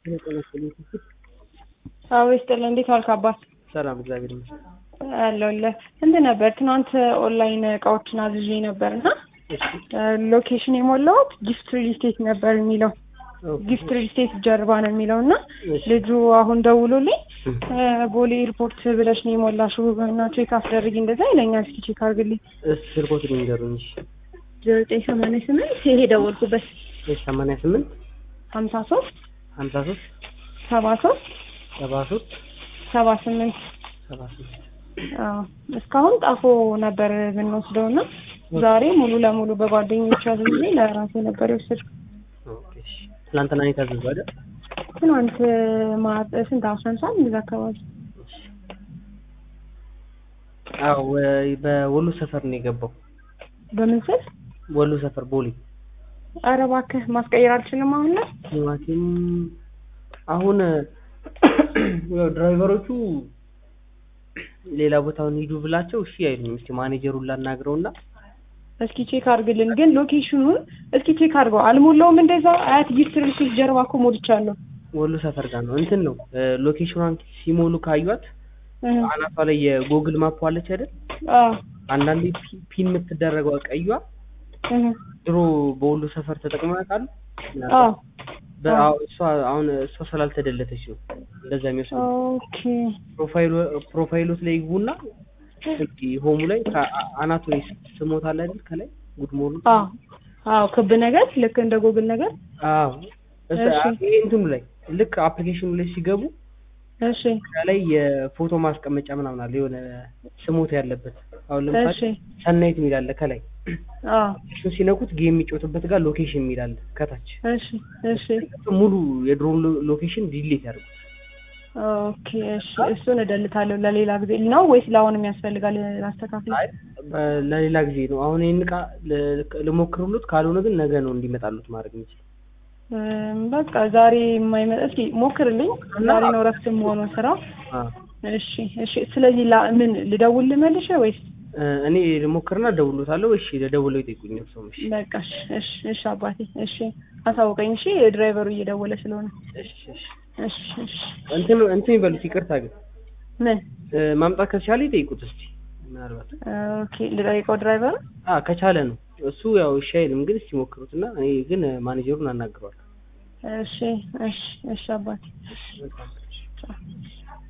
አዎ ይስጥልህ። እንዴት ዋልክ አባት? ሰላም እግዚአብሔር ይመስገን። አለሁልህ። እንትን ነበር ትናንት ኦንላይን እቃዎችን አዝዤ ነበር እና ሎኬሽን የሞላሁት ጊፍት ሪል ስቴት ነበር የሚለው ጊፍት ሪል ስቴት ጀርባ ነው የሚለው እና ልጁ አሁን ደውሎልኝ ቦሌ ኤርፖርት ብለሽ ነው የሞላሽው እና ቼክ አስደርጊ እንደዛ ይለኛል። እስኪ ቼክ አድርግልኝ። ስልኮት ንገሩኝ። ዘጠኝ ሰማንያ ስምንት ይሄ ደወልኩበት ሰማንያ ስምንት ሀምሳ ሶስት ሀምሳ ሶስት ሰባ ሶስት ሰባ ሶስት ሰባ ስምንት ሰባ ስምንት አዎ እስካሁን ጣፎ ነበር የምንወስደው እና ዛሬ ሙሉ ለሙሉ በጓደኞች አዝዤ ለራሴ ነበር የወሰድኩት። ኦኬ እሺ። ትናንትና ነው የታዘዘው አይደል? ትናንት ማት ስንት አስራ አንድ ሰዓት እንደዛ አካባቢ አዎ ወ- በወሎ ሰፈር ነው የገባው። በምን ስል ወሎ ሰፈር ቦሌ ኧረ እባክህ ማስቀየር አልችልም አሁን ላይ ቲማቲም አሁን ያው ድራይቨሮቹ ሌላ ቦታውን ሂዱ ብላቸው እሺ አይሉኝም። እስኪ ማኔጀሩን ላናግረውና እስኪ ቼክ አድርግልን ግን ሎኬሽኑን እስኪ ቼክ አድርገው አልሞላውም እንደዛ አያት ጊፍት ሪል ስቴት ጀርባ እኮ ሞልቻለሁ ወሎ ሰፈር ጋር ነው እንትን ነው ሎኬሽኗን ሲሞሉ ካዩት እህ አናቷ ላይ የጎግል ማፕ አለች አይደል? አዎ አንዳንዴ ፒ- ፒን የምትደረገው ቀይዋ እህ ድሮ በወሎ ሰፈር ተጠቅመው ያውቃሉ? አዎ በ- አዎ፣ እሷ አሁን እሷ ስላልተደለተች ነው እንደዛ የሚወስዱ ኦኬ ፕሮፋይሉ ፕሮፋይሎት ላይ ይግቡና እስኪ ሆሙ ላይ ከ- አናቱ ላይ ስሞት አለ አይደል ከላይ ጉድ ሞርኒንግ አዎ አዎ ክብ ነገር ልክ እንደ ጎግል ነገር አዎ እሱ እሺ። ይሄ እንትኑ ላይ ልክ አፕሊኬሽኑ ላይ ሲገቡ እሺ ከላይ የፎቶ ማስቀመጫ ምናምን አለ የሆነ ስሞት ያለበት አሁን ለምሳሌ እሺ ሰናይት የሚል አለ ከላይ አዎ እሱን ሲነኩት ጌም የሚጫወትበት ጋር ሎኬሽን የሚል አለ ከታች እሺ እሺ ሙሉ የድሮን ሎኬሽን ዲሊት ያደርጉ ኦኬ እሺ እሱን እደልታለሁ ለሌላ ጊዜ ነው ወይስ ለአሁንም ያስፈልጋል ላስተካክል አይ በ- ለሌላ ጊዜ ነው አሁን ይህን እቃ ል- ልሞክሩሉት ካልሆነ ግን ነገ ነው እንዲመጣሉት ማድረግ የሚችል እም፣ በቃ ዛሬ የማይመጣ እስኪ ሞክርልኝ ዛሬ ነው እረፍት የምሆነው ስራ እሺ እሺ ስለዚህ ላ ምን ልደውል ልመልሽ ወይስ እኔ ልሞክርና ደውሎታለሁ እሺ ለደውለው ይጠይቁኝ ሰው እሺ በቃ እሺ እሺ እሺ አባቴ እሺ አሳውቀኝ እሺ ድራይቨሩ እየደወለ ስለሆነ እሺ እሺ እሺ እሺ እንትን እንትን ይበሉት ይቅርታ ግን ምን እ፣ ማምጣት ከቻለ ይጠይቁት እስቲ ምናልባት ኦኬ ልጠይቀው ድራይቨሩ አ ከቻለ ነው እሱ ያው እሺ አይልም ግን እስቲ ሞክሩትና እኔ ግን ማኔጀሩን አናግረዋለሁ እሺ እሺ እሺ አባቴ በጣም